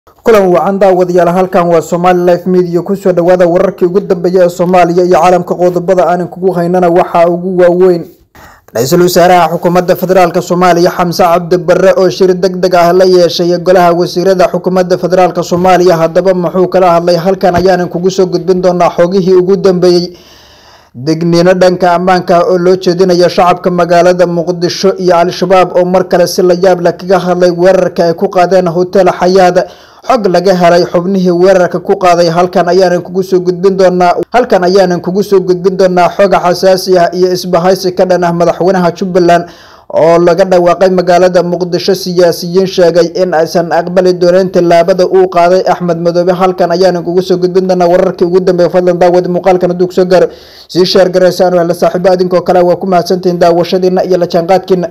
kulan wacan daawadayaal halkan waa somali life media kusoo dhawaada wararkii ugu dambeeya ee soomaaliya iyo caalamka qodobada aanan kugu haynana waxaa ugu waaweyn ra-iisul wasaaraha xukuumadda federaalk soomaaliya xamse cabdi bare oo shir deg deg ah la yeeshay golaha wasiirada xukuumadda federaalk soomaaliya haddaba muxuu kala hadlay halkan ayaanan kugu soo gudbin doonaa xogihii ugu dambeeyey degniino dhanka ammaanka oo loo jeedinayo shacabka magaalada muqdisho iyo al-shabaab oo mar kale si la yaab leh kaga hadlay weerarka ay ku qaadeen hotel xayaad xog laga helay xubnihii weerarka ku qaaday halkan ayaanan kugu soo gudbin doonaa halkan ayaanan kugu soo gudbin doonaa xoga xasaasi ah iyo isbahaysi ka dhan ah madaxweynaha jubbaland oo laga dhawaaqay magaalada muqdisho siyaasiyiin sheegay in aysan aqbali dooneyn tillaabada uu qaaday axmed madoobe halkan ayaanan kugu soo gudbin doonaa wararkii ugu dambeeya fadlan daawadi muuqaalkan hadduu kusoo gaaro sii sheer garaysaan hele saaxiibo adinkoo kale waa ku mahadsantihiin daawashadiina iyo la jaanqaadkiina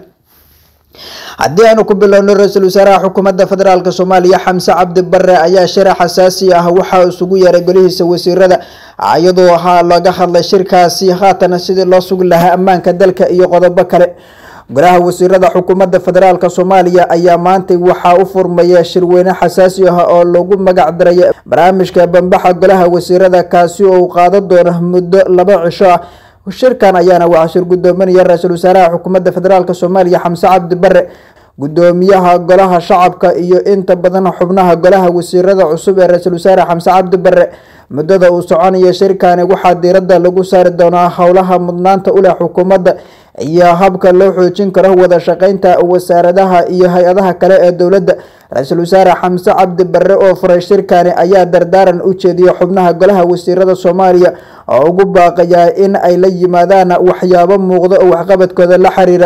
haddii aanu ku bilowno ra-iisul wasaaraha xukuumadda federaalk soomaaliya xamse cabdi bare ayaa sharax xasaasi ah waxaa isugu yeeray golihiisa wasiirada iyadoo ahaa laga hadlay shirkaasi haatan sidii loo sugi lahaa ammaanka dalka iyo qodobo kale golaha wasiirada xukuumadda federaalk soomaaliya ayaa maantay waxaa u furmaya shirweyne xasaasi ah oo lagu magac daray barnaamijka bambaxa golaha wasiirada kaasi oo uu qaadan doono muddo laba cisho ah shirkan ayaana waxaa shir gudoominaya ra-iisul wasaaraha xukuumadda federaalk soomaaliya xamse cabdi bare gudoomiyaha golaha shacabka iyo inta badan xubnaha golaha wasiirada cusub ee ra-iisul wasaare xamse cabdi bare muddada uu soconaya shirkani waxaa diirada lagu saari doonaa howlaha mudnaanta u leh xukuumadda iyo habka loo xoojin karo wada shaqeynta wasaaradaha iyo hay-adaha kale ee dowladda ra-iisul wasaare xamse cabdi bare oo furay shirkani ayaa dardaaran u jeediyay xubnaha golaha wasiirada soomaaliya oo ugu baaqayaa in ay la yimaadaan waxyaabo muuqda oo waxqabadkooda la xiriira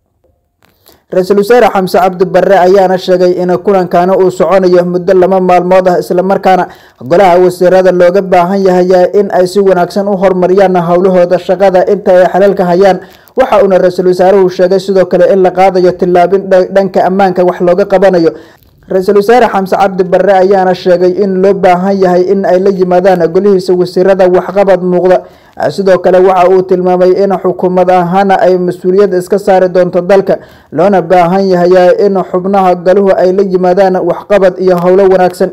ra-iisul wasaare xamse cabdi bare ayaana sheegay in kulankani uu soconayo muddo laba maalmood ah islamarkaana golaha wasiirada looga baahan yahay in ay si wanaagsan u horumariyaan howlahooda shaqada inta ay xalaalka hayaan waxa uuna ra-iisul wasaaruhu sheegay sidoo kale in la qaadayo tillaabin dhanka ammaanka wax looga qabanayo ra-iisul wasaare xamse cabdi bare ayaana sheegay in loo baahan yahay in ay la yimaadaan golihiisa wasiirada waxqabad muuqda sidoo kale waxa uu tilmaamay in xukuumad ahaana ay mas-uuliyad iska saari doonto dalka loona baahan yahay in xubnaha galuhu ay la yimaadaan waxqabad iyo howlo wanaagsan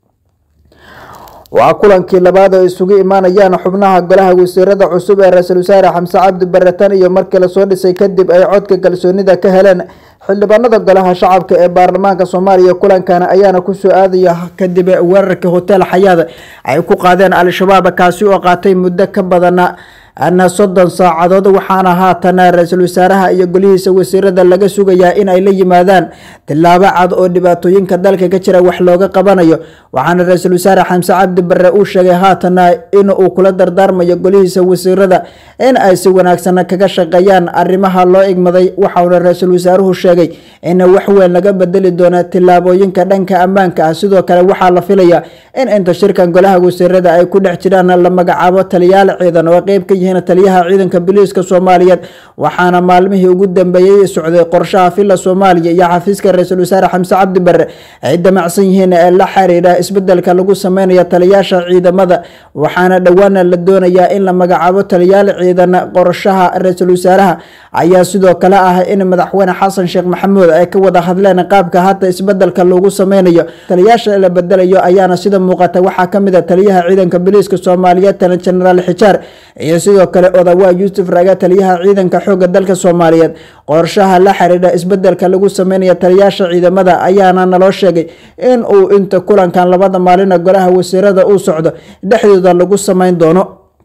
waa kulankii labaad oo isugu imaanayaan xubnaha golaha wasiirada cusub ee ra-iisul wasaare xamse cabdi bare tan iyo markii lasoo dhisay kadib ay codka kalsoonida ka heleen xildhibaanada golaha shacabka ee baarlamaanka soomaaliya kulankana ayaana kusoo aadaya kadib weerarkii hotel xayaad ay ku qaadeen al-shabaab kaasi oo qaatay muddo ka badana ana soddon saacadood waxaana haatan ra-iisul wasaaraha iyo golihiisa wasiirada laga sugayaa in ay la yimaadaan tillaabo cad oo dhibaatooyinka dalka ka jira wax looga qabanayo waxaana ra-iisul wasaare xamse cabdi bare uu sheegay haatana in uu kula dardaarmayo golihiisa wasiirada in ay si wanaagsan kaga shaqeeyaan arrimaha loo igmaday waxauna ra-iisul wasaaruhu sheegay in wax weyn laga bedeli doono tillaabooyinka dhanka ammaanka ah sidoo kale waxaa la filaya in inta shirkan golaha wasiirada ay ku dhex jiraan la magacaabo taliyaal ciidan oo qeyb ka yihiin taliyaha ciidanka biliiska soomaaliyeed waxaana maalmihii ugu dambeeyey socday qorshaha villa soomaaliya iyo xafiiska ra-iisul wasaare xamse cabdi bare ay damacsan yihiin ee la xiriira isbedelka lagu sameynayo taliyaasha ciidamada waxaana dhowaana la doonayaa in la magacaabo taliyaal ciidan qorshaha ra-iisul wasaaraha ayaa sidoo kale ah in madaxweyne xasan sheekh maxamuud ay ka wada hadleen qaabka hadda isbedelka lagu sameynayo taliyaasha la bedelayo ayaana sida muuqata waxaa kamid a taliyaha ciidanka biliiska soomaaliyeed jenaraal xijaar iyo sidoo kale odawaa yuusuf raga taliyaha ciidanka xooga dalka soomaaliyeed qorshaha la xiriira isbedelka lagu sameynayo taliyaasha ciidamada ayaana naloo sheegay in uu inta kulankan labada maalina golaha wasiirada uu socdo dhexdooda lagu sameyn doono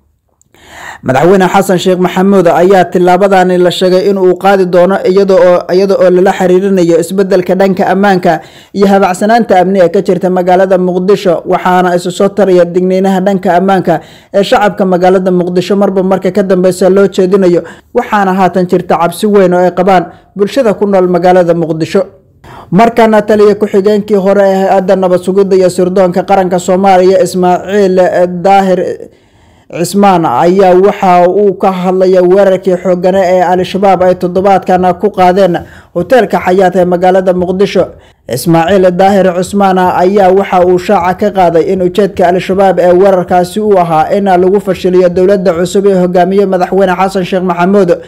madaxweyne xasan sheekh maxamuud ayaa tilaabadani la sheegay in uu qaadi doono iyada oo lala xiriirinayo isbedelka dhanka ammaanka iyo habacsanaanta amni ee ka jirta magaalada muqdisho waxaana isu soo taraya digniinaha dhanka ammaanka ee shacabka magaalada muqdisho marba marka ka dambeysa loo jeedinayo waxaana haatan jirta cabsi weyn oo ay qabaan bulshada ku nool magaalada muqdisho markana taliya ku-xigeenkii hore ee hay-adda nabad sugidda iyo sirdoonka qaranka soomaaliya ismaaciil daahir cismaan ayaa waxa uu ka hadlaya weerarkii xoogane ee al-shabaab ay toddobaadkan ku qaadeen hoteelka xayaat ee magaalada muqdisho ismaaciil daahir cusmaan ayaa waxa uu shaaca ka qaaday in ujeedka al-shabaab ee weerarkaasi uu ahaa in lagu fashiliyo dowladda cusub ee hogaamiye madaxweyne xasan sheekh maxamuud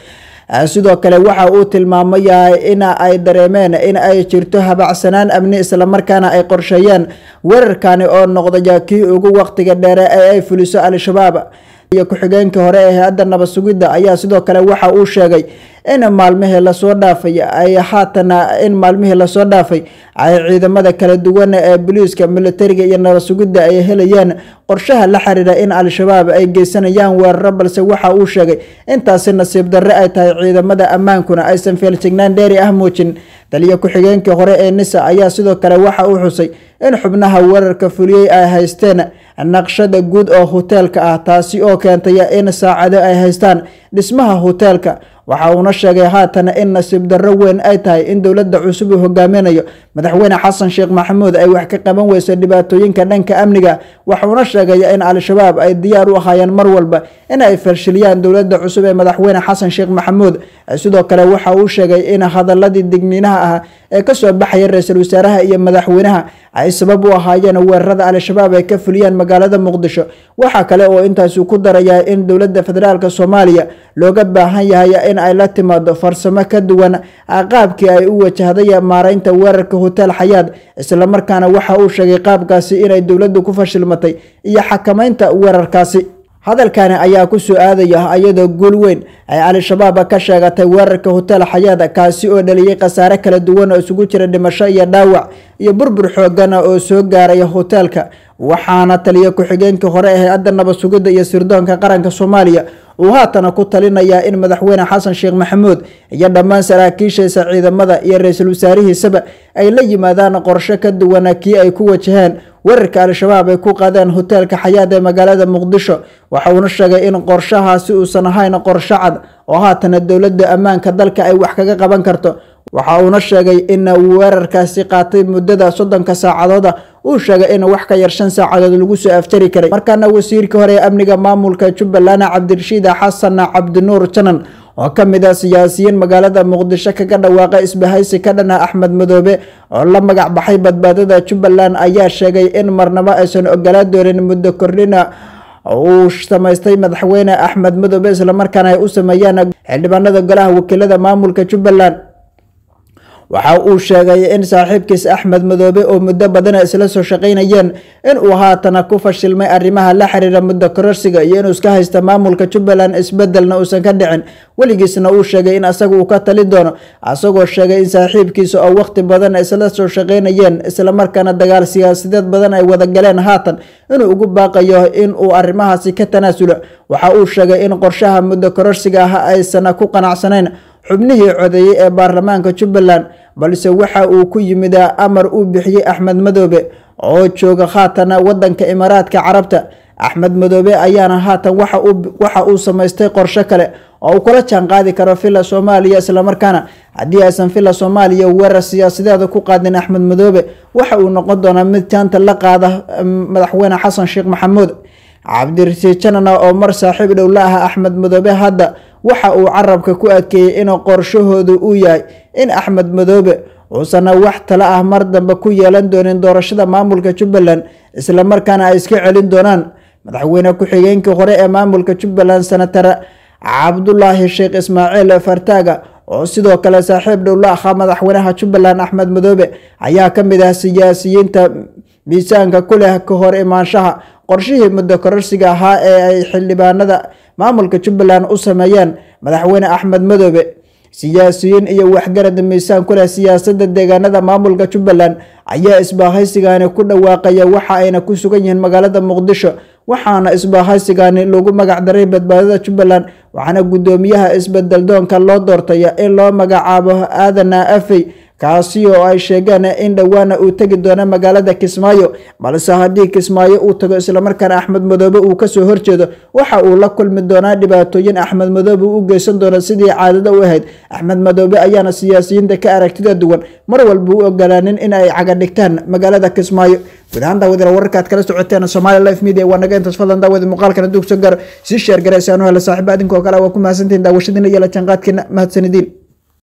sidoo kale waxa uu tilmaamaya in ay dareemeen in ay jirto habacsanaan amni islamarkaana ay qorsheeyeen weerarkani oo noqdaya kii ugu waqtiga dheere ee ay fuliso al-shabaab iyo ku-xigeenkii hore ee hay-adda nabad sugidda ayaa sidoo kale waxa uu sheegay in maalmihii lasoo dhaafay ay haatana in maalmihii lasoo dhaafay ay ciidamada kala duwan ee booliiska militariga iyo nabad sugidda ay helayeen qorshaha la xiriira in al-shabaab ay geysanayaan weeraro balse waxa uu sheegay intaasi nasiib darre ay tahay ciidamada ammaankuna aysan feeljignaan dheeri ah muujin taliyo ku-xigeenkii hore ee nisa ayaa sidoo kale waxa uu xusay in xubnaha weerarka fuliyey ay haysteen naqshada guud oo hoteelka ah taasi oo keentaya in saacado ay haystaan dhismaha hoteelka waxa uuna sheegay haatan in nasiib darro weyn ay tahay in dowladda cusub uu hogaaminayo madaxweyne xasan sheekh maxamuud ay wax ka qaban weyso dhibaatooyinka dhanka amniga waxuuna sheegaya in al-shabaab ay diyaar u ahaayeen mar walba in ay falshiliyaan dowladda cusub ee madaxweyne xasan sheekh maxamuud sidoo kale waxa uu sheegay in hadaladii digniinaha ah ee kasoo baxaya ra-iisul wasaaraha iyo madaxweynaha ay sabab u ahaayeen weerarada al-shabaab ay ka fuliyaan magaalada muqdisho waxaa kale oo intaasi ku darayaa in dowladda federaalk soomaaliya looga baahan yahay in ay la timaado farsamo ka duwan qaabkii ay u wajahday maareynta weerarka hotel xayaad islamarkaana waxa uu sheegay qaabkaasi inay dowladdu ku fashilmatay iyo xakameynta weerarkaasi hadalkani ayaa ku soo aadaya iyadoo guul weyn ay al-shabaab ka sheegatay weerarka hotel xayaad kaasi oo dhaliyay khasaare kala duwan oo isugu jira dhimasho iyo dhaawac iyo burbur xoogan oo soo gaaraya hoteelka waxaana taliya ku-xigeenkii hore ee hay-adda nabad sugidda iyo sirdoonka qaranka soomaaliya uu haatana ku talinayaa in madaxweyne xasan sheekh maxamuud iyo dhammaan saraakiishiisa ciidamada iyo ra-iisul wasaarihiisaba ay la yimaadaan qorshe ka duwana kii ay ku wajaheen weerarka al-shabaab ay ku qaadeen hoteelka xayaad ee magaalada muqdisho waxa uuna sheegay in qorshahaasi uusan ahayn qorsho cad oo haatana dowladda ammaanka dalka ay wax kaga qaban karto waxa uuna sheegay in weerarkaasi qaatay muddada soddonka saacadooda uu sheegay in wax ka yar shan saacadood lagu soo aftari karay markaana wasiirkii hore ee amniga maamulka jubbaland cabdirashiid xasan cabdinuur janan oo ka mid ah siyaasiyiin magaalada muqdisho kaga dhawaaqa isbahaysi ka dhana axmed madoobe oo la magac baxay badbaadada jubbaland ayaa sheegay in marnabo aysan ogolaa doonin muddo kordhina uu samaystay madaxweyne axmed madoobe islamarkaana ay u sameeyaan xildhibaanada golaha wakiilada maamulka jubbaland waxa uu sheegay in saaxiibkiis axmed madoobe oo muddo badana isla soo shaqaynayeen in uu haatana ku fashilmay arrimaha la xiriira muddo kororsiga iyo inuu iska haysta maamulka jubbaland isbedelna uusan ka dhicin weligiisna uu sheegay in asaga uu ka tali doono asagoo sheegay in saaxiibkiisa oo waqti badan isla soo shaqaynayeen islamarkaana dagaal siyaasadeed badan ay wada galeen haatan inuu ugu baaqayo in uu arrimahaasi ka tanaasulo waxa uu sheegay in qorshaha muddo kororsiga ah aysan ku qanacsanayn xubnihii codeeyey ee baarlamaanka jubbaland balse waxa uu ku yimid amar uu bixiyey axmed madoobe oo jooga haatana wadanka imaaraadka carabta axmed madoobe ayaana haatan waxa uu samaystay qorsho kale oo uu kula jaan qaadi karo villa soomaaliya islamarkaana haddii aysan villa soomaaliya weerar siyaasadeeda ku qaadin axmed madoobe waxa uu noqon doonaa mid jaanta la qaada madaxweyne xasan sheekh maxamuud cabdirasiid janana oo mar saaxiib dhow la ah axmed madoobe hadda waxa uu carabka ku adkeeyey in qorshahoodu uu yahay in axmed madoobe uusana wax tala ah mar dambe ku yeelan doonin doorashada maamulka jubbaland islamarkaana ay iska celin doonaan madaxweyne ku-xigeenkii hore ee maamulka jubbaland senatar cabdulaahi sheekh ismaaciil fartaaga oo sidoo kale saaxiib dhow la ahaa madaxweynaha jubbaland axmed madoobe ayaa ka mid ah siyaasiyiinta miisaanka ku leh ka hor imaanshaha qorshihii muddo kororsiga ahaa ee ay xildhibaanada maamulka jubbaland u sameeyeen madaxweyne axmed madoobe siyaasiyiin iyo waxgarad miisaan ku leh siyaasada deegaanada maamulka jubbaland ayaa isbaahaysigani ku dhawaaqaya waxa ayna ku sugan yihiin magaalada muqdisho waxaana isbaahaysigani lagu magac daray badbaadada jubbaland waxaana guddoomiyaha isbedeldoonka loo doortaya in loo magacaabo aadana afey kaasi oo ay sheegeen in dhowaana uu tegi doono magaalada kismaayo balse haddii kismaayo uu tago islamarkaana axmed madoobe uu kasoo horjeedo waxa uu la kulmi doonaa dhibaatooyin axmed madoobe u geysan doono sidii caadada u ahayd axmed madoobe ayaana siyaasiyiinta ka aragtida duwan mar walba u ogolaanin in ay caga dhigtaan magaalada kismaayo guud ahaan daawadiila wararkaad kala socoteen somaali life media waa naga intaas fadlan daawadi muuqaalkana duug soo gaaro sii sheer garaysaanu hela saaxiiba adinkoo kale waa ku mahadsantihin daawashadiina iyo la jaanqaadkiina mahadsanidin